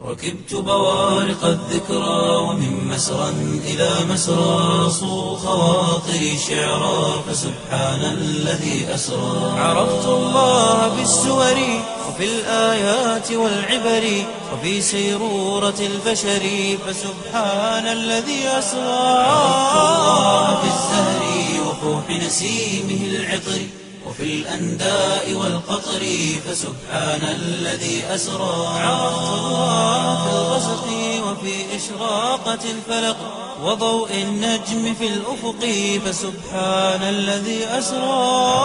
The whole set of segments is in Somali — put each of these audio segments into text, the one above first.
ركبت بوارق الذكرى ومن مسرى إلى مسرى صو خواطري شعرا فسبحان الذي أسرى عرفت الله بالسور وفي الآيات والعبر وفي سيرورة البشر فسبحان الذي أسرى عرفت الله بالزهر وفوح نسيمه العطر وفي الأنداء والقطر فسبحان الذي أسرى عرفت الله في الغسق وفي إشراقة الفلق وضوء النجم في الأفق فسبحان الذي أسرى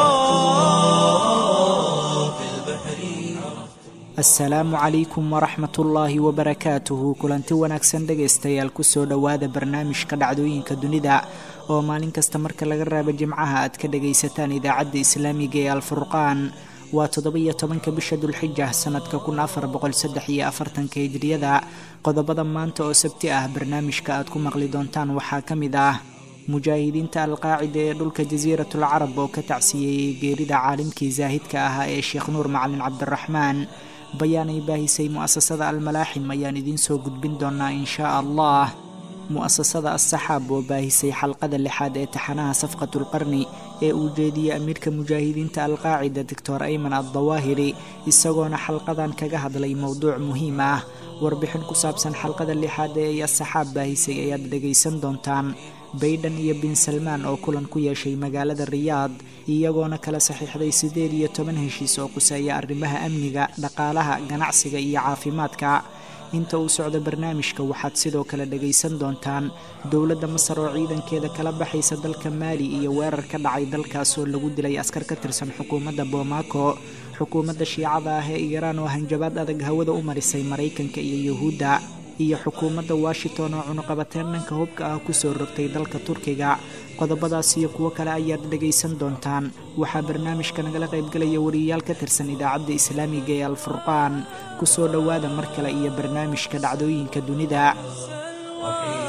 في البحر asalaamu calaykum waraxmat ullaahi wabarakaatuhu kulanti wanaagsan dhegaystayaal kusoo dhowaada barnaamijka dhacdooyinka dunida oo maalin kasta marka laga raabo jimcaha aad ka dhagaysataan idaacadda islaamiga ee alfurqaan waa toddoba-iyo tobanka bisha dulxija sanadka kun afar boqol saddex iyo afartanka hijriyada qodobada maanta oo sabti ah barnaamijka aad ku maqli doontaan waxaa ka mid ah mujaahidiinta alqaacida ee dhulka jasiiratul carab oo ka tacsiyeeyey geerida caalimkii zaahidka ahaa ee sheekh nuur macalin cabdiraxmaan bayaanay baahisay mu'asasada almalaaxim ayaan idiin soo gudbin doonaa inshaa allah mu'asasada assaxaab oo baahisay xalqada lixaad ee taxanaha safqatulqarni ee uu jeediyey amiirka mujaahidiinta alqaacida doctor ayman addawaahiri isagoona xalqadan kaga hadlay mowduuc muhiim ah warbixin ku saabsan xalqada lixaad ee ay assaxaab baahisay ayaad dhegaysan doontaan baydhan iyo bin salmaan oo kulan ku yeeshay magaalada riyaad iyagoona kala saxiixday siddeed iyo toban heshiis oo quseeya arrimaha amniga dhaqaalaha ganacsiga iyo caafimaadka inta uu socdo barnaamijka waxaad sidoo kale dhagaysan doontaan dowladda masar oo ciidankeeda kala baxaysa dalka maali iyo weerar ka dhacay dalkaas oo lagu dilay askar ka tirsan xukuumadda bomaako xukuumadda shiicada ah ee iiraan oo hanjabaad adag hawada u marisay maraykanka iyo yuhuudda iyo xukuumadda washington oo cunuqabateen dhanka hubka ah kusoo rogtay dalka turkiga qodobadaas iyo kuwo kale ayaad dhagaysan doontaan waxaa barnaamijka nagala qaybgalaya wariyayaal ka tirsan idaacadda islaamiga ee alfurqaan kusoo dhowaada mar kale iyo barnaamijka dhacdooyinka dunida وحين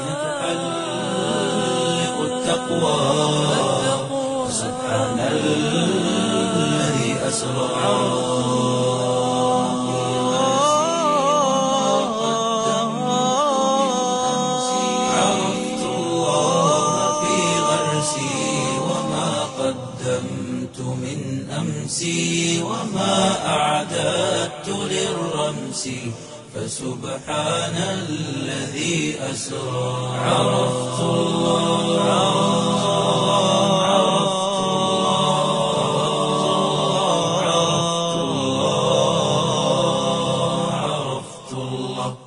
تحلق التقوى فسبحان الذي أسرى عرفت الله في غرسي وما قدمت من أمسي وما أعددت للرمس فسبحان الذي أسرى عرفت الله عرفت الله عرفت الله عرفت الله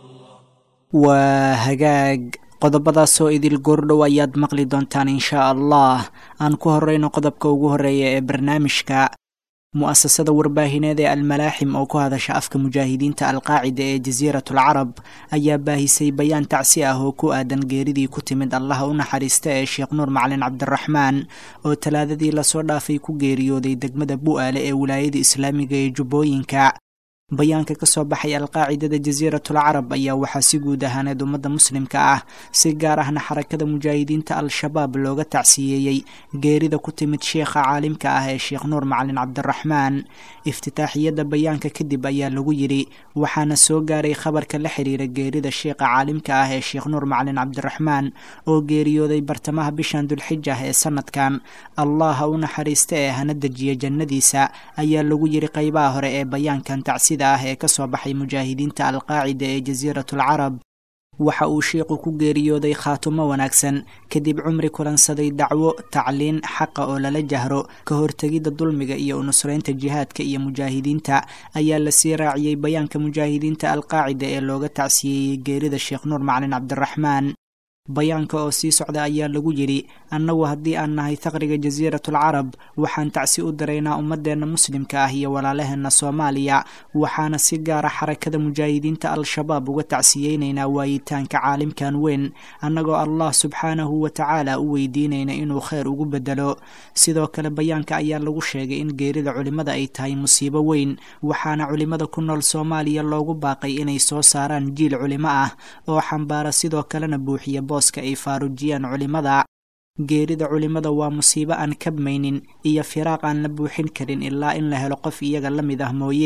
waa hagaag qodobadaasoo idil goordhow ayaad maqli doontaan inshaa allah aan ku horeyno qodobka ugu horeeya ee barnaamijka mu'asasada warbaahineed ee almalaaxim oo ku hadasha afka mujaahidiinta alqaacida ee jasiiratul carab ayaa baahisay bayaan tacsi ah oo ku aadan geeridii ku timid allaha u naxariista ee sheekh nuur macalin cabdiraxmaan oo talaadadii lasoo dhaafay ku geeriyooday degmada bu'aale ee wilaayada islaamiga ee jubbooyinka bayaanka ka soo baxay alqaacidada jasiiratul carab ayaa waxaa si guud ahaaneed ummadda muslimka ah si gaar ahna xarakada mujaahidiinta al-shabaab looga tacsiyeeyey geerida ku timid sheekha caalimka ah ee sheekh nuur macalin cabdiraxmaan iftitaaxiyadda bayaanka kadib ayaa lagu yidhi waxaana soo gaaray khabarka la xiriira geerida sheekha caalimka ah ee sheekh nuur macalin cabdiraxmaan oo geeriyooday bartamaha bishan dulxija ee sanadkan allah ha u naxariista ee hana dejiya jannadiisa ayaa lagu yidhi qeybaha hore ee bayaankan tacsida ah ee ka soo baxay mujaahidiinta alqaacida ee jasiiratul carab waxa uu sheikhu ku geeriyooday khaatumo wanaagsan kadib cumri kulansaday dacwo tacliin xaqa oo lala jahro ka hortegidda dulmiga iyo unusreynta jihaadka iyo mujaahidiinta ayaa lasii raaciyey bayaanka mujaahidiinta alqaacida ee looga tacsiyeeyey geerida sheekh nuur macalin cabdiraxmaan bayaanka oo sii socda ayaa lagu yidhi annagu haddii aan nahay faqriga jasiiratul carab waxaan tacsi u diraynaa ummadeenna muslimka ah iyo walaalaheenna soomaaliya waxaana si gaara xarakada mujaahidiinta al-shabaab uga tacsiyeynaynaa waayitaanka caalimkan weyn annagoo allah subxaanahu wa tacaala u weydiinayna inuu kheyr ugu bedelo sidoo kale bayaanka ayaa lagu sheegay in geerida culimmada ay tahay musiibo weyn waxaana culimmada ku nool soomaaliya loogu baaqay inay soo saaraan jiil culimo ah oo xambaara sidoo kalena buuxiya booska ay faarujiyaan culimmada geerida culimmada waa musiibo aan kabmaynin iyo firaaq aan la buuxin karin ilaa in la helo qof iyaga la mid ah mooye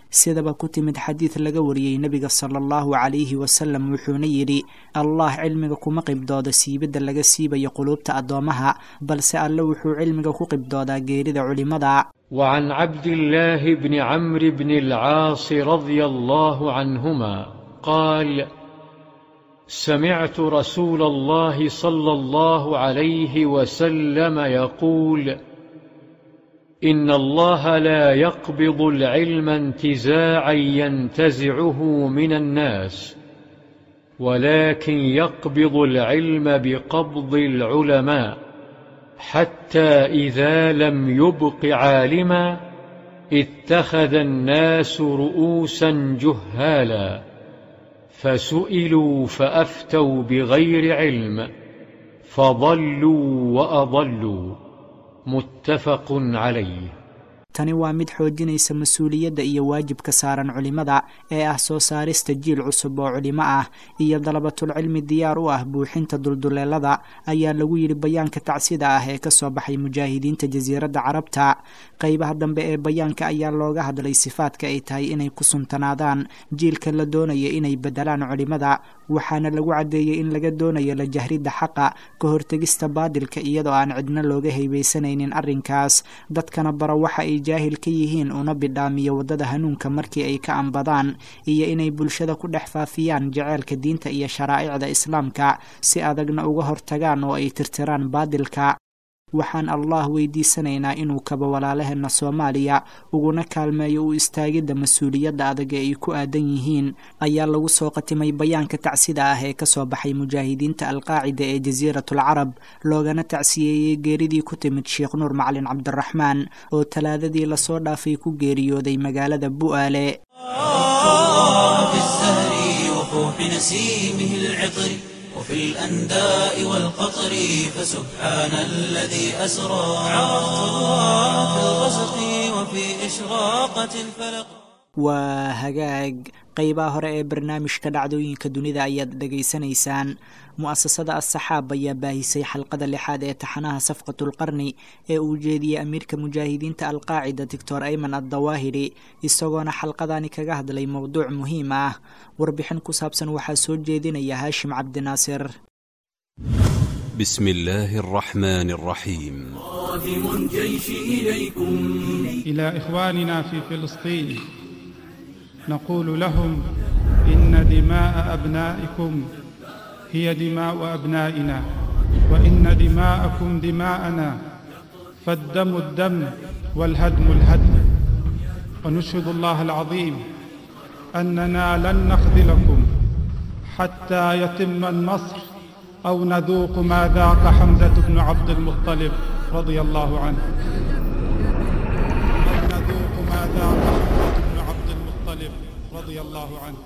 sidaba ku timid xadiid laga wariyey nebiga sala allahu calayhi wasalam wuxuuna yidhi allah cilmiga kuma qibdooda siibidda laga siibayo quluubta addoommaha balse alle wuxuu cilmiga ku qibdoodaa geerida culimmada وعن عبد الله بن عمرو بن العاص رضي الله عنهما قال سمعت رسول الله صلى الله عليه وسلم يقول إن الله لا يقبض العلم انتزاعا ينتزعه من الناس ولكن يقبض العلم بقبض العلماء حتى إذا لم يبق عالما اتخذ الناس رؤوسا جهالا فسئلوا فأفتوا بغير علم فضلوا وأضلوا متفق عليه tani waa mid xoojinaysa mas-uuliyadda iyo waajibka saaran culimmada ee ah soo saarista jiil cusub oo culimo ah iyo dalabatul cilmi diyaar u ah buuxinta dulduleelada ayaa lagu yidhi bayaanka tacsida ah ee ka soo baxay mujaahidiinta jasiiradda carabta qeybaha dambe ee bayaanka ayaa looga hadlay sifaadka ay tahay inay ku suntanaadaan jiilka la doonaya inay bedelaan culimmada waxaana lagu caddeeyey in laga doonayo la jahridda xaqa ka hortegista baadilka iyadoo aan cidna looga haybaysanaynin arrinkaas dadkana bara waxa ay jaahil ka yihiin una bidhaamiyo waddada hanuunka markii ay ka ambadaan iyo inay bulshada ku dhex faafiyaan jaceylka diinta iyo sharaa'icda islaamka si adagna uga hortagaan oo ay tirtiraan baadilka waxaan allah weydiisanaynaa inuu kaba walaalaheenna soomaaliya uguna kaalmeeyo u istaagidda mas-uuliyadda adag ee ay ku aadan yihiin ayaa lagu soo qatimay bayaanka tacsida ah ee kasoo baxay mujaahidiinta alqaacida ee jasiiratul carab loogana tacsiyeeyey geeridii ku timid sheekh nuur macalin cabdiraxmaan oo talaadadii lasoo dhaafay ku geeriyooday magaalada bu'aale وفي الأنداء والقطر فسبحان الذي أسرى في الغسق وفي إشراقة الفلق waa hagaag qeybaha hore ee barnaamijka dhacdooyinka dunida ayaad dhegaysanaysaan mu-asasada as-saxaab ayaa baahisay xalqada lixaad ee taxanaha safqatulqarni ee uu jeediyey amiirka mujaahidiinta alqaacida doctor ayman addawaahiri isagoona xalqadani kaga hadlay mowduuc muhiim ah warbixin ku saabsan waxaa soo jeedinaya haashim cabdinaasir بسم الله الرحمن الرحيم قادم الجيش إليكم إلى إخواننا في فلسطين نقول لهم إن دماء أبنائكم هي دماء أبنائنا وإن دماءكم دماءنا فالدم الدم والهدم الهدم ونشهد الله العظيم أننا لن نخذلكم حتى يتم النصر أو نذوق ما ذاق حمزة بن عبد المطلب رضي الله عنه أو نذوق ما ذاق حمزة بن عبد المطلب رضي الله عنه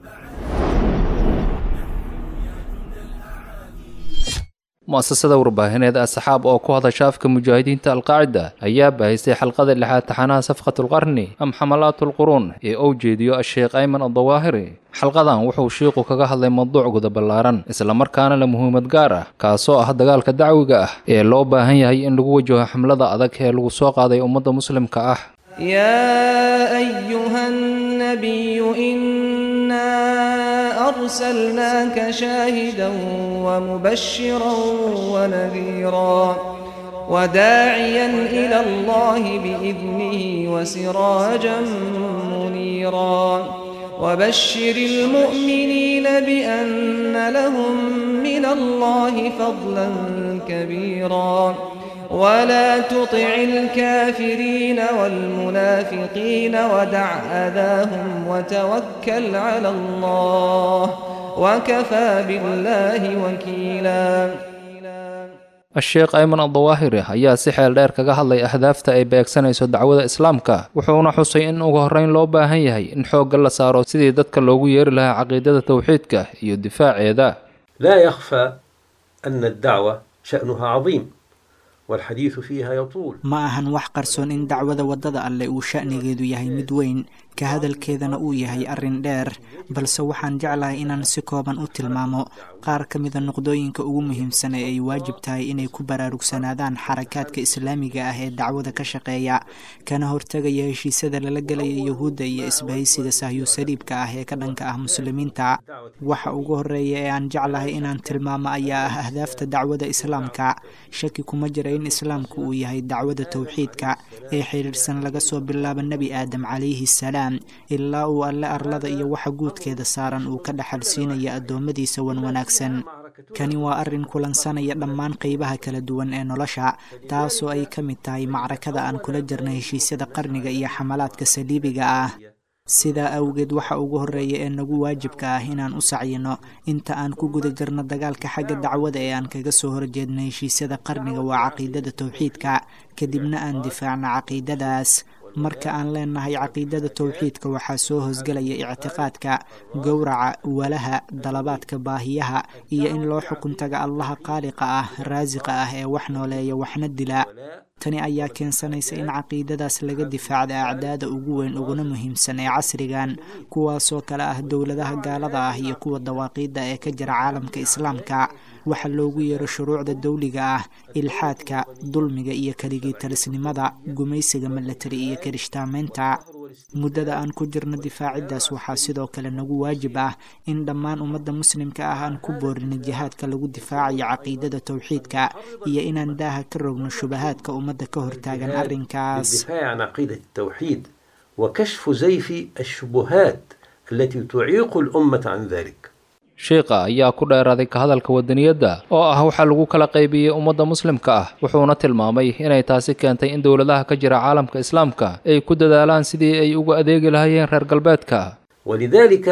mu'asasada warbaahineed asxaab oo ku hadasha afka mujaahidiinta alqaacida ayaa baahisay xalqada lixaad taxanaha safqatulqarni am xamalaatulquruun ee uu jeediyo asheekh ayman addawaahiri xalqadan wuxuu shiiqu kaga hadlay mawduuc guda ballaaran islamarkaana la muhiimad gaar ah kaasoo ah dagaalka dacwiga ah ee loo baahan yahay in lagu wajaho xamlada adag ee lagu soo qaaday ummadda muslimka ah يا أيها النبي إنا أرسلناك شاهدا ومبشرا ونذيرا وداعيا إلى الله بإذنه وسراجا منيرا وبشر المؤمنين بأن لهم من الله فضلا كبيرا ولا تطع الكافرين والمنافقين ودع أذاهم وتوكل على الله وكفى بالله وكيلا asheekh ayman addawaahiri ayaa si xeel dheer kaga hadlay ahdaafta ay beegsanayso dacwada islaamka wuxuuna xusay in ugu horreyn loo baahan yahay in xoogga la saaro sidii dadka loogu yeeri lahaa caqiidada towxiidka iyo difaaceeda لا يخفى أن الدعوة شأنها عظيم والحديث فيها يطول ma ahan wax qarsoon in dacwada waddada alleh uu sha'nigeedu yahay mid weyn ka hadalkeedana uu yahay arrin dheer balse waxaan jeclahay inaan si kooban u tilmaamo qaar ka mida noqdooyinka ugu muhiimsan ee ay waajib tahay inay ku baraarugsanaadaan xarakaadka islaamiga ah ee dacwada ka shaqeeya kana hortegaya heshiisyada lala gelaya yuhuudda iyo isbahaysiga sahyu saliibka ah ee ka dhanka ah muslimiinta waxa ugu horeeya ee aan jeclahay inaan tilmaamo ayaa ah ahdaafta dacwada islaamka shaki kuma jira in islaamku uu yahay dacwada towxiidka ee xidhiidhsan laga soo bilaabo nebi aadam calayhi salaam ilaa uu alle arlada iyo waxa guudkeeda saaran uu ka dhaxal siinaya addoommadiisa wan wanaagsan kani waa arrin kulansanaya dhammaan qeybaha kala duwan ee nolosha taasoo ay ka mid tahay macrakada aan kula jirna heshiisyada qarniga iyo xamalaadka saliibiga ah sidaa awgeed waxa ugu horeeya ee nagu waajibka ah inaan u sacyino inta aan ku guda jirno dagaalka xagga dacwada ee aan kaga soo horjeedno heshiisyada qarniga waa caqiidada towxiidka kadibna aan difaacno caqiidadaas marka aan leenahay caqiidada towxiidka waxaa soo hoosgelaya ictiqaadka gowraca walaha dalabaadka baahiyaha iyo in loo xukun taga allaha qaaliqa ah raasiqa ah ee wax nooleeya waxna dila tani ayaa keensanaysa in caqiidadaas laga difaacda acdaada ugu weyn uguna muhiimsan ee casrigan kuwaasoo kale ah dowladaha gaalada ah iyo kuwa dawaaqiidda ee ka jira caalamka islaamka waxa loogu yeero shuruucda dawliga ah ilxaadka dulmiga iyo keligii talisnimada gumaysiga milatari iyo kirishtaamaynta muddada aan ku jirno difaaciddaas waxaa sidoo kale nagu waajib ah in dhammaan ummadda muslimka ah aan ku boorino jihaadka lagu difaacayo caqiidada towxiidka iyo inaan daaha ka rogno shubahaadka ummadda ka hortaagan arrinkaas الدفاع عن عقيدة التوحيد وكشف زيف الشبهات التي تعيق الأمة عن ذلك sheikha ayaa ku dheeraaday ka hadalka wadaniyadda oo ah waxaa lagu kala qaybiyey ummadda muslimka ah wuxuuna tilmaamay inay taasi keentay in dowladaha ka jira caalamka islaamka ay ku dadaalaan sidii ay ugu adeegi lahaayeen reer galbeedka ولذلك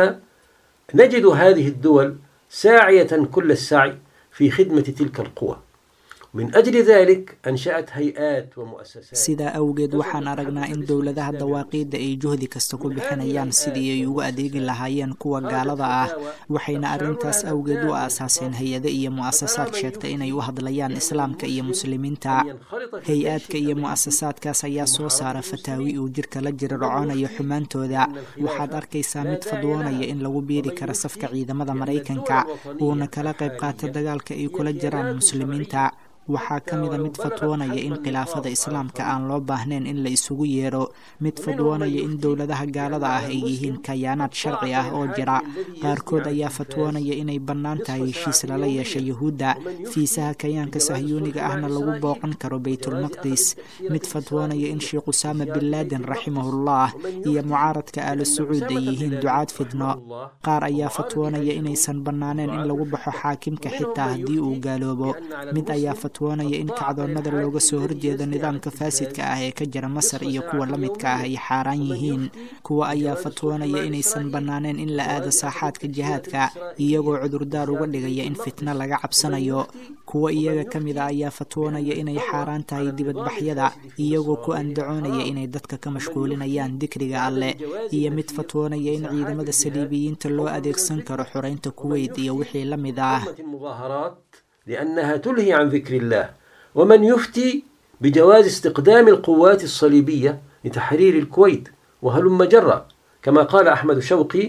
نجد هذه الدول ساعية كل السعي في خدمة تلك القوى من أجل ذلك أنشأت هيئات ومؤسسات sidaa awgeed waxaan aragnaa in dowladaha dawaaqiidda ay juhdi kasta ku bixinayaan sidii ay ugu adeegi lahaayeen kuwa gaalada ah waxayna arrintaas awgeed u aasaaseen hay-ado iyo mu'asasaad sheegta inay u hadlayaan islaamka iyo muslimiinta hay-aadka iyo mu'asasaadkaas ayaa soo saara fataawi uu jirka la jira roconayo xumaantooda waxaad arkaysaa mid fadwoonaya in lagu biiri karo safka ciidamada maraykanka uuna kala qayb qaato dagaalka ay kula jiraan muslimiinta waxaa ka mida mid fatwoonaya in khilaafada islaamka aan loo baahnayn in la isugu yeero mid fatwoonaya in dowladaha gaalada ah ay yihiin kayaanaad sharci ah oo jira qaarkood ayaa fatwoonaya inay bannaan tahay heshiis lala yeesha yuhuudda fiisaha kayaanka sahyuuniga ahna lagu booqan karo baytulmaqdis mid fatwoonaya in sheekh usaama bin laadin raximahullah iyo mucaaradka aala sacuud ay yihiin ducaad fidno qaar ayaa fatwoonaya inaysan bannaaneen in lagu baxo xaakimka xitaa haddii uu gaaloobo mid ayaa fatwoonaya in kacdoonnada looga soo horjeedo nidaamka faasidka ah ee ka jira masar iyo kuwa la midka ah ay xaaraan yihiin kuwa ayaa fatwoonaya inaysan bannaaneen in la aado saaxaadka jihaadka iyagoo cudurdaar uga dhigaya in fitno laga cabsanayo kuwa iyaga ka mid a ayaa fatwoonaya inay xaaraan tahay dibadbaxyada iyagoo ku andacoonaya inay dadka ka mashquulinayaan dikriga alleh iyo mid fatwoonaya in ciidamada saliibiyiinta loo adeegsan karo xoreynta kuweyt iyo wixii la mid ah المظاهرات لأنها تلهي عن ذكر الله ومن يفتي بجواز استقدام القوات الصليبية لتحرير الكويت وهلم جرا كما قال أحمد شوقي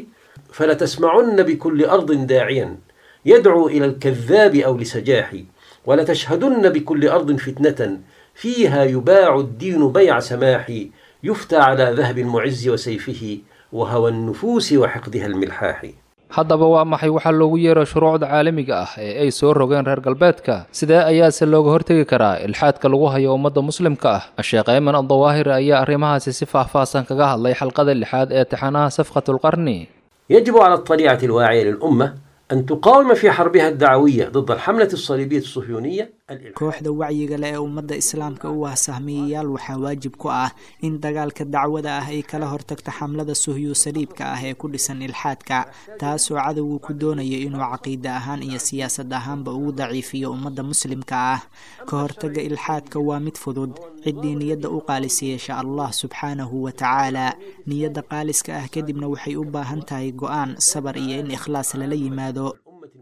فلتسمعن بكل أرض داعيا يدعو إلى الكذاب أو لسجاح ولتشهدن بكل أرض فتنة فيها يباع الدين بيع سماح يفتى على ذهب المعز وسيفه وهوى النفوس وحقدها الملحاح haddaba waa maxay waxaa loogu yeero shuruucda caalamiga ah ee ay soo rogeen reer galbeedka sidee ayaase looga hortegi karaa ilxaadka lagu hayo ummadda muslimka ah sheekh ayman addawaahir ayaa arrimahaasi si faahfaahsan kaga hadlay xalqada lixaad ee tixanaha safqatulqarni يجب على الطليعة الواعية للأمة أن تقاوم في حربها الدعوية ضد الحملة الصليبية الصهيونية الإلحاد. kooxda wacyiga leh ee ummadda islaamka u ah sahmiyayaal waxaa waajib ku ah in dagaalka dacwada ah ay kala hortagto xamlada suhyu saliibka ah ee ku dhisan ilxaadka taasoo cadowgu ku doonayo inuu caqiide ahaan iyo siyaasad ahaanba ugu daciifiyo ummadda muslimka ah ka hortaga ilxaadka waa mid fudud ciddii niyadda u qaalisa yeesha allah subxaanahu wa tacaala niyadda qaaliska ah kadibna waxay u baahan tahay go-aan sabar iyo in ikhlaas lala yimaado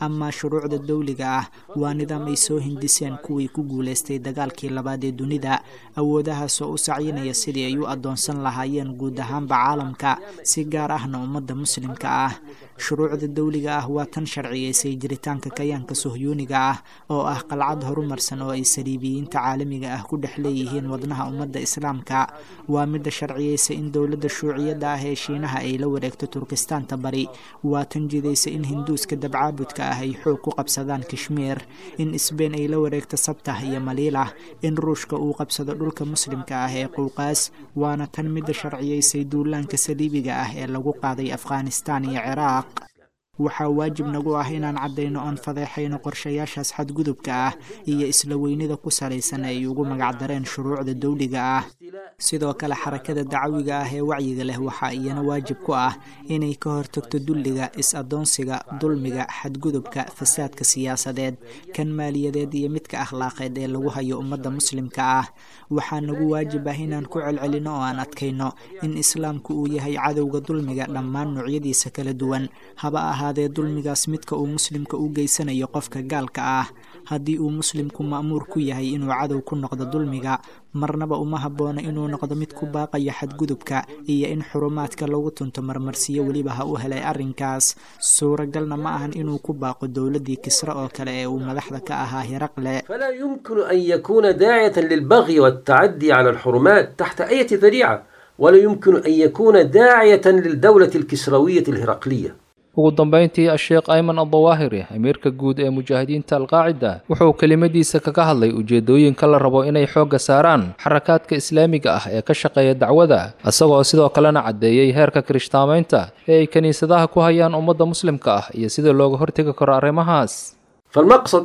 amaa shuruucda dowliga ah waa nidaam ay soo hindiseen kuwii ku guulaystay dagaalkii labaad ee dunida awoodahaasoo u sacyinaya sidii ay u addoonsan lahaayeen guud ahaanba caalamka si gaar ahna ummadda muslimka ah shuruucda dowliga ah waa tan sharciyaysay jiritaanka kayaanka sohyuuniga ah oo ah qalcad horumarsan oo ay saliibiyiinta caalamiga ah ku dhex leeyihiin wadnaha ummadda islaamka waa midda sharciyaysa in dowladda shuuciyadda ah ee shiinaha ay la wareegto turkistaanta bari waa tan jidaysa in hinduuska dabcaabudka ah ay xoog ku qabsadaan kashmiir in sbein ay la wareegto sabtah iyo maliilah in ruushka uu qabsado dhulka muslimka ah ee qowqaas waana tan midda sharciyaysay duulaanka saliibiga ah ee lagu qaaday afghanistaan iyo ciraaq waxaa waajib nagu ah inaan caddayno oon fadeexayno qorshayaashaas xadgudubka ah iyo isla weynida ku salaysan ay ugu magacdareen shuruucda dowliga ah sidoo kale xarakada dacawiga ah ee wacyiga leh waxaa iyana waajib ku ah inay ka hortagto dulliga is-addoonsiga dulmiga xadgudubka fasaadka siyaasadeed kan maaliyadeed iyo midka akhlaaqeed ee lagu hayo ummadda muslimka ah waxaa nagu waajib ah inaan ku celcelino oo aan adkayno in islaamku uu yahay cadowga dulmiga dhammaan noocyadiisa kala duwan haba ahaadee dulmigaas midka uu muslimka u geysanayo qofka gaalka ah haddii uu muslimku ma'muur ku yahay inuu cadow ku noqdo dulmiga marnaba uma habboona inuu noqdo mid ku baaqaya xadgudubka iyo in xurumaadka lagu tunto marmarsiyo weliba ha u helay arrinkaas suuragalna ma ahan inuu ku baaqo dowladdii kisre oo kale ee uu madaxda ka ahaa hiraqle فلا يمكن أن يكون داعية للبغي والتعدي على الحرمات تحت أي ذريعة ولا يمكن أن يكون داعية للدولة الكسروية الهرقلية ugu dambayntii asheekh ayman addawaahiri amiirka guud ee mujaahidiinta alqaacida wuxuu kelimadiisa kaga hadlay ujeedooyinka la rabo inay xoogga saaraan xarakaadka islaamiga ah ee ka shaqeeya dacwada isagoo sidoo kalena caddeeyey heerka kirishtaamaynta ee ay kiniisadaha ku hayaan ummadda muslimka ah iyo sida looga hortegi karo arrimahaas فالمقصد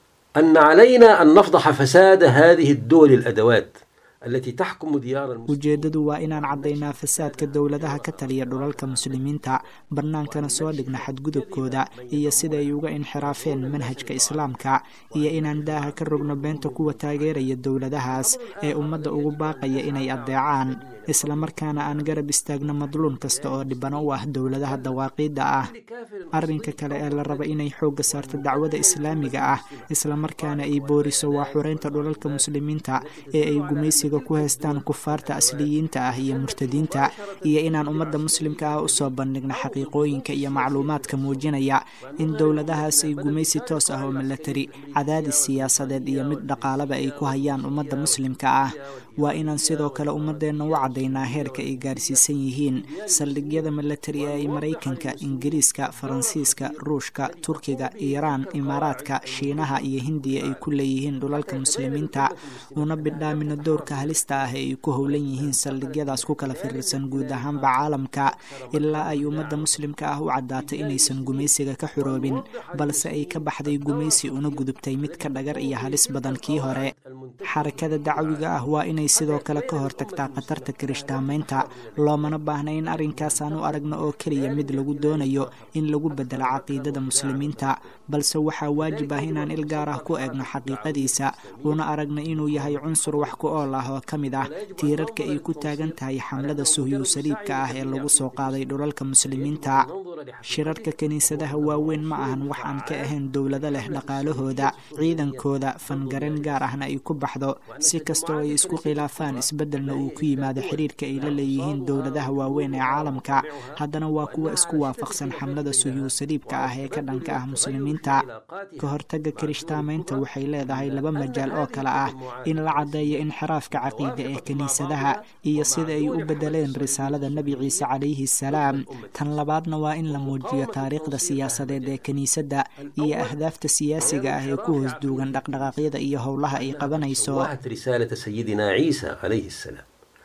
أن علينا أن نفضح فساد هذه الدول الأدوات التي تحكم ديار المسلمين ujeeddadu waa inaan caddaynaa fasaadka dowladaha ka taliya dhulalka muslimiinta bannaankana soo dhigna xadgudubkooda iyo sida ay uga inxiraafeen manhajka islaamka iyo inaan daaha ka rogno beenta kuwa taageeraya dowladahaas ee ummadda ugu baaqaya inay addeecaan islamarkaana aan garab istaagno madluun kasta oo dhibano u ah dowladaha dawaaqiidda ah arrinka kale ee la raba inay xoogga saarto dacwada islaamiga ah islamarkaana ay booriso waa xureynta dhulalka muslimiinta ee ay gumaysiga ku haystaan kufaarta asliyiinta ah iyo murtadiinta iyo inaan ummadda muslimka ah usoo bandhigno xaqiiqooyinka iyo macluumaadka muujinaya in dowladahaas ay gumaysi toos ah oo milatari cadaadis siyaasadeed iyo mid dhaqaalaba ay ku hayaan ummadda muslimka ah waa inaan sidoo kale ummadeenna u caddaynaa heerka ay gaarsiisan yihiin saldhigyada milatari ee ay maraykanka ingiriiska faransiiska ruushka turkiga iiraan imaaraadka shiinaha iyo hindiya ay ku leeyihiin dhulalka muslimiinta una bidhaamino dowrka halista ah ee ay ku howlan yihiin saldhigyadaas ku kala firirsan guud ahaanba caalamka ilaa ay ummadda muslimka ah u caddaatay inaysan gumaysiga ka xuroobin balse ay ka baxday gumaysi una gudubtay mid ka dhagar iyo halis badan kii hore xarakada dacwiga ah waa inay sidoo kale ka hortagtaa khatarta kirishtaamaynta loomana baahna in arrinkaas aan u aragno oo keliya mid lagu doonayo in lagu bedelo caqiidada muslimiinta balse waxaa waajib ah inaan il gaar ah ku eegno xaqiiqadiisa una aragno inuu yahay cunsur wax ku ool ah oo ka mid ah tiirarka ay ku taagan tahay xamlada suhyu saliibka ah ee lagu soo qaaday dhulalka muslimiinta shirarka kiniisadaha waaweyn ma ahan wax aan ka ahayn dowlado leh dhaqaalahooda ciidankooda fangaren gaar ahna ay ku baxdo si kastoo ay isku khilaafaan isbeddelna uu ku yimaado xiriirka ay la leeyihiin dowladaha waaweyn ee caalamka haddana waa kuwa isku waafaqsan xamlada suhyu saliibka ah ee ka dhanka ah muslimiinta ka hortagga kirishtaamaynta waxay leedahay laba majaal oo kale ah in la caddeeyo inxiraafka caqiida ee kiniisadaha iyo sida ay u beddeleen risaalada nebi ciise calayhi salaam tan labaadna waa in la muujiyo taariikhda siyaasadeed ee kiniisadda iyo ahdaafta siyaasiga ah ee ku hoos duugan dhaqdhaqaaqyada iyo howlaha ay qabanayso رسالة سيدنا عيسى عليه السلام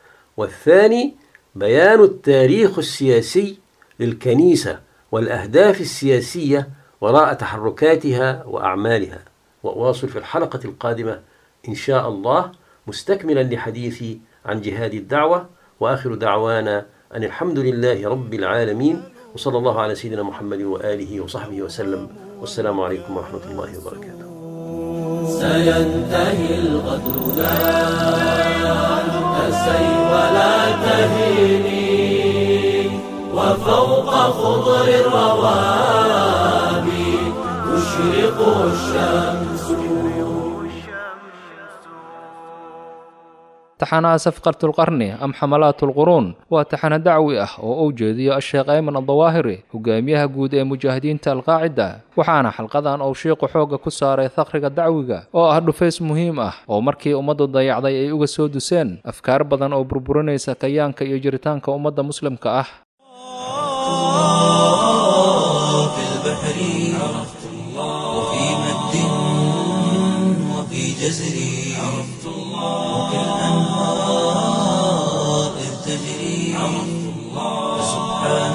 والثاني بيان التاريخ السياسي للكنيسة والأهداف السياسية وراء تحركاتها وأعمالها وأواصل في الحلقة القادمة إن شاء الله مستكملا لحديثي عن جهاد الدعوة وآخر دعوانا أن الحمد لله رب العالمين وصلى الله على سيدنا محمد وآله وصحبه وسلم والسلام عليكم ورحمة الله وبركاته سينتهي الغدر لا تسي ولا تهيني وفوق خضر الروابي تشرق الشمس taxanaha safqatulqarni am xamalaatulquruun waa taxano dacwi ah oo uu jeediyo asheekh ayman adawaahiri hogaamiyaha guud ee mujaahidiinta alqaacida waxaana xalqadan uu shiiqu xoogga ku saaray thaqriga dacwiga oo ah dhufays muhiim ah oo markii ummaddu dayacday ay uga soo duseen afkaar badan oo burburinaysa kayaanka iyo jiritaanka ummadda muslimka ah في البحر عرفت الله وفي مد وفي جزر عرفت الله وفي الأنهار إذ تجري عرفت الله فسبحان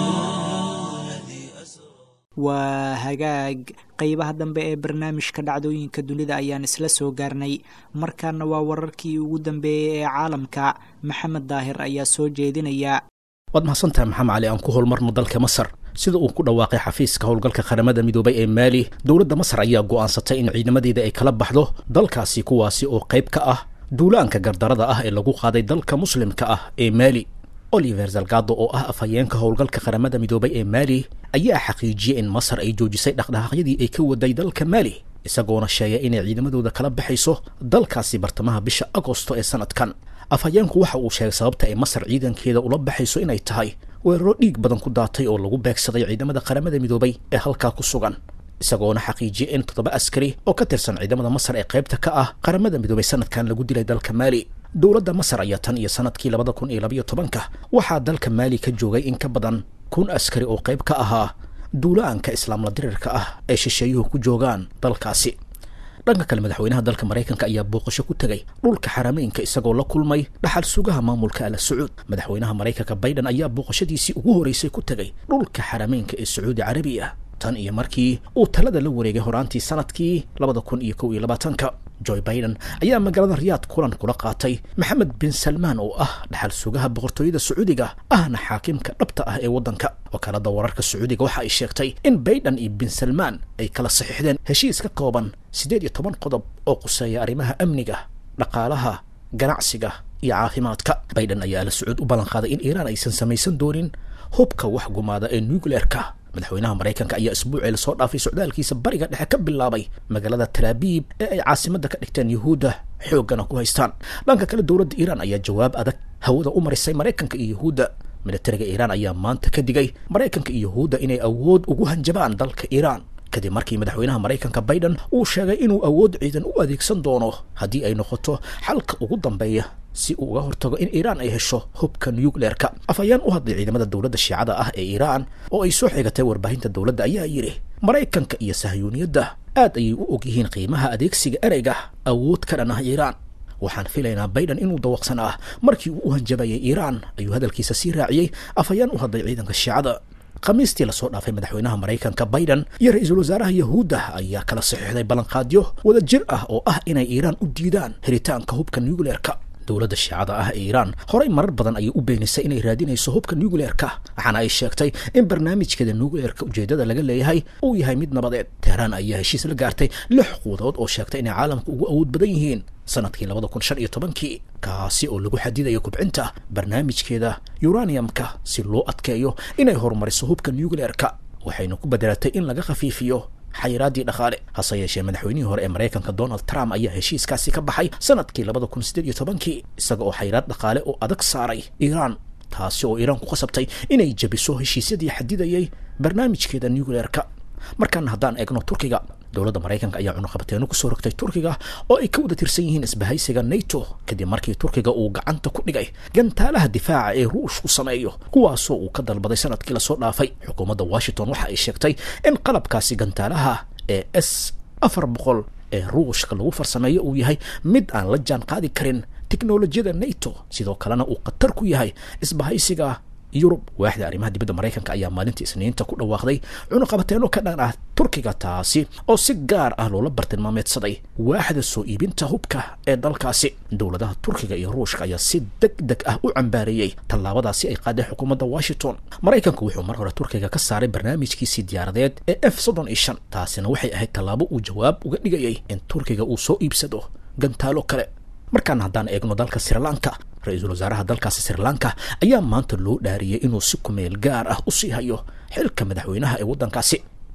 الذي أسرى waa hagaag qeybaha dambe ee barnaamijka dhacdooyinka dunida ayaan isla soo gaarnay markaana waa wararkii ugu dambeeyey ee caalamka maxamed daahir ayaa soo jeedinaya waad mahadsantahay maxamed cali aan ku howlmarno dalka masar sida uu ku dhawaaqay xafiiska howlgalka qaramada midoobay ee maali dowladda masar ayaa go'aansatay in ciidamadeeda ay kala baxdo dalkaasi kuwaasi oo qayb ka ah duulaanka gardarada ah ee lagu qaaday dalka muslimka ah ee maali oliver zalgado oo ah afhayeenka howlgalka qaramada midoobay ee maali ayaa xaqiijiyey in masar ay joojisay dhaqdhaqaaqyadii ay ka waday dalka maali isagoona sheegay inay ciidamadooda kala baxayso dalkaasi bartamaha bisha agosto ee sanadkan afhayeenku waxa uu sheegay sababta ay masar ciidankeeda ula baxayso inay tahay weeraro dhiig badan ku daatay oo lagu beegsaday ciidamada qaramada midoobay ee halkaa ku sugan isagoona xaqiijiyey in toddoba askari oo ka tirsan ciidamada masar ee qaybta ka ah qaramada midoobay sanadkan lagu dilay dalka maali dowladda masar ayaa tan iyo sanadkii labada kun iyo labayo tobanka waxaa dalka maali ka joogay in ka badan kun askari oo qayb ka ahaa duulaanka islaamla dirirka ah ee shisheeyuhu ku joogaan dalkaasi dhanka kale madaxweynaha dalka maraykanka ayaa booqasho ku tegay dhulka xarameynka isagoo la kulmay dhaxal sugaha maamulka ala sacuud madaxweynaha maraykanka baiden ayaa booqashadiisii ugu horeysay ku tegay dhulka xarameynka ee sacuudi carabiya tan iyo markii uu talada la wareegay horaantii sanadkii labada kun iyo kow iyo labaatanka joe biden ayaa magaalada riyaad kulan kula qaatay maxamed bin salmaan oo ah dhaxal sugaha boqortooyada sacuudiga ahna xaakimka dhabta ah ee waddanka wakaalada wararka sacuudiga waxa ay sheegtay in baiden iyo bin salmaan ay kala saxiixdeen heshiis ka kooban siddeed iyo toban qodob oo quseeya arrimaha amniga dhaqaalaha ganacsiga iyo caafimaadka baiden ayaa ala sacuud u ballan qaaday in iiraan aysan samaysan doonin hubka wax gumaada ee nucleerka madaxweynaha maraykanka ayaa isbuucii lasoo dhaafay socdaalkiisa bariga dhexe ka bilaabay magaalada talaabiib ee ay caasimadda ka dhigteen yuhuudda xooggana ku haystaan dhanka kale dowladda iiraan ayaa jawaab adag hawada u marisay maraykanka iyo yuhuudda militariga iiraan ayaa maanta ka digay maraykanka iyo yuhuudda inay awood ugu hanjabaan dalka iiraan kadib markii madaxweynaha maraykanka baiden uu sheegay inuu awood ciidan u adeegsan doono haddii ay noqoto xalka ugu dambeeya si uu uga hortago in iiraan ay hesho hubka nucleerka afhayeen u hadlay ciidamada dowladda shiicada ah ee iiraan oo ay soo xigatay warbaahinta dowladda ayaa yidhi maraykanka iyo sahyuuniyadda aad ayay u og yihiin qiimaha adeegsiga ereyga awood ka dhan ah iiraan waxaan filaynaa baiden inuu dawaqsan ah markii uu u hanjabayay iiraan ayuu hadalkiisa sii raaciyey afhayeen u hadlay ciidanka shiicada khamiistii lasoo dhaafay madaxweynaha maraykanka baiden iyo ra-iisul wasaaraha yahuudda ayaa kala saxiixday ballanqaadyo wada jir ah oo ah inay iiraan u diidaan helitaanka hubka nucleerka dowladda shiicada ah ee iiraan horey marar badan ayay u beenisay inay raadinayso hubka nucleerka waxaana ay sheegtay in barnaamijkeeda nucleerka ujeeddada laga leeyahay uu yahay mid nabadeed teheraan ayaa heshiis la gaartay lix quudood oo sheegtay inay caalamka ugu awood badan yihiin sanadkii labada kun shan iyo tobankii kaasi oo lagu xadidayo kubcinta barnaamijkeeda uraniumka si loo adkeeyo inay horumariso hubka nucleerka waxayna ku bedelatay in laga khafiifiyo xayiraaddii dhaqaale hase yeeshee madaxweynihii hore ee maraykanka donald trump ayaa heshiiskaasi ka baxay sanadkii labada kun siddeed iyo tobankii isaga oo xayiraad dhaqaale oo adag saaray iiraan taasi oo iiraan ku qasabtay inay jebiso heshiisyadii xadidayay barnaamijkeeda nucleerka markaana haddaan eegno turkiga dowladda maraykanka ayaa cunuqabateeno kusoo rogtay turkiga oo ay ka wada tirsan yihiin isbahaysiga nato kadib markii turkiga uu gacanta ku dhigay gantaalaha difaaca ee ruushku sameeyo kuwaasoo uu ka dalbaday sanadkii lasoo dhaafay xukuumadda washington waxa ay sheegtay in qalabkaasi gantaalaha ee s afar boqol ee ruushka lagu farsameeyo uu yahay mid aan la jaan qaadi karin teknolojiyada nato sidoo kalena uu khatar ku yahay isbahaysiga yurub waaxda arrimaha dibadda maraykanka ayaa maalintii isniinta ku dhawaaqday cunuqabateeno ka dhan ah turkiga taasi oo si gaar ah loola bartilmaameedsaday waaxda soo iibinta hubka ee dalkaasi dowladaha turkiga iyo ruushka ayaa si deg deg ah u cambaareeyey tallaabadaasi ay qaaday xukuumadda washington maraykanku wuxuu mar hore turkiga ka saaray barnaamijkiisii diyaaradeed ee f soddon iyo shan taasina waxay ahayd tallaabo uu jawaab uga dhigayay in turkiga uu soo iibsado gantaalo kale markaan haddaan eegno dalka srilanka ra-iisul wasaaraha dalkaasi srilanka ayaa maanta loo dhaariyey inuu si kumeel gaar ah u sii hayo xilka madaxweynaha ee waddankaasi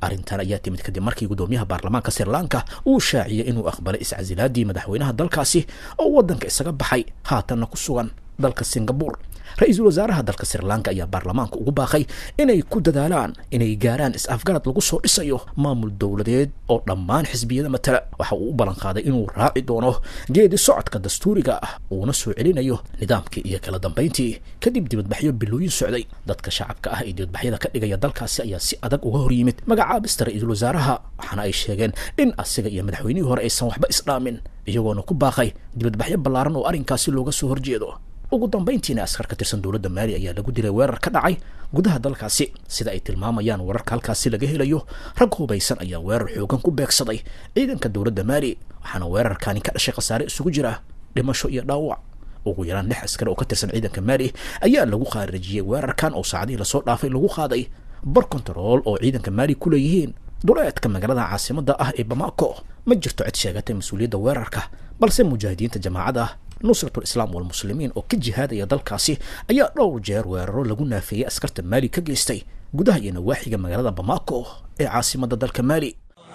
arrintan ayaa timid kadib markii guddoomiyaha baarlamaanka sri lanka uu shaaciyey inuu aqbalay iscasilaadii madaxweynaha dalkaasi oo waddanka isaga baxay haatanna ku sugan dalka singabur ra-iisul wasaaraha dalka sri lanka ayaa baarlamaanka ugu baaqay inay ku dadaalaan inay gaaraan is-afgarad lagu soo dhisayo maamul dowladeed oo dhammaan xisbiyada matala waxa uu u ballan qaaday inuu raaci doono geedi socodka dastuuriga ah uuna soo celinayo nidaamkii iyo kala dambayntii kadib dibadbaxyo bilooyin socday dadka shacabka ah ee dibadbaxyada ka dhigaya dalkaasi ayaa si adag uga hor yimid magacaabista ra-iisul wasaaraha waxaana ay sheegeen in asiga iyo madaxweynihii hore aysan waxba isdhaamin iyagoona ku baaqay dibadbaxyo ballaaran oo arrinkaasi looga soo horjeedo ugu dambayntiina askar ka tirsan dowladda maali ayaa lagu dilay weerar ka dhacay gudaha dalkaasi sida ay tilmaamayaan wararka halkaasi laga helayo rag hubaysan ayaa weerar xoogan ku beegsaday ciidanka dowladda maali waxaana weerarkani ka dhashay khasaare isugu jira dhimasho iyo dhaawac ugu yaraan lix askari oo ka tirsan ciidanka maali ayaa lagu khaarijiyey weerarkan oo saacadihii lasoo dhaafay lagu qaaday bar kontarool oo ciidanka maali ku leeyihiin duleedka magaalada caasimada ah ee bamako ma jirto cid sheegatay mas-uuliyadda weerarka balse mujaahidiinta jamaacada nusratul islaam walmuslimiin oo ka jihaadaya dalkaasi ayaa dhowr jeer weeraro lagu naafeeyey askarta maali ka geystay gudaha iyo nawaaxiga magaalada bamako ee caasimada dalka maali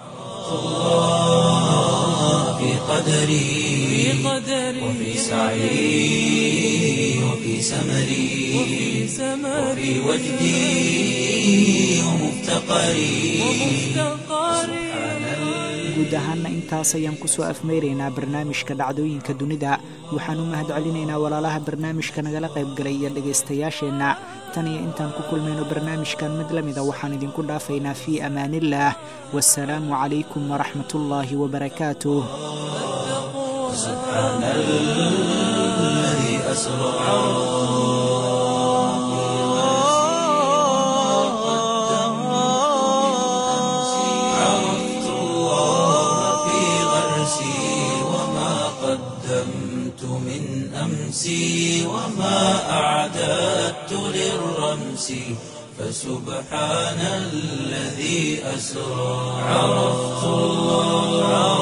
في قدري وفي سعي وفي سمري وفي وجدي ومفتقري guud ahaana intaas ayaan kusoo afmeyraynaa barnaamijka dhacdooyinka dunida waxaan u mahad celinaynaa walaalaha barnaamijka nagala qaybgalay iyo dhegaystayaasheenna tan iyo intaan ku kulmayno barnaamijkan mid la mida waxaan idinku dhaafaynaa fii amaaniillaah wasalaamu calaykum waraxmat ullaahi wabarakaatuh سبحان الذي أسرع عرفت الله في غرسي وما قدمت من أمسي وما أعددت للرمس فسبحان الذي أسرى عرفت الله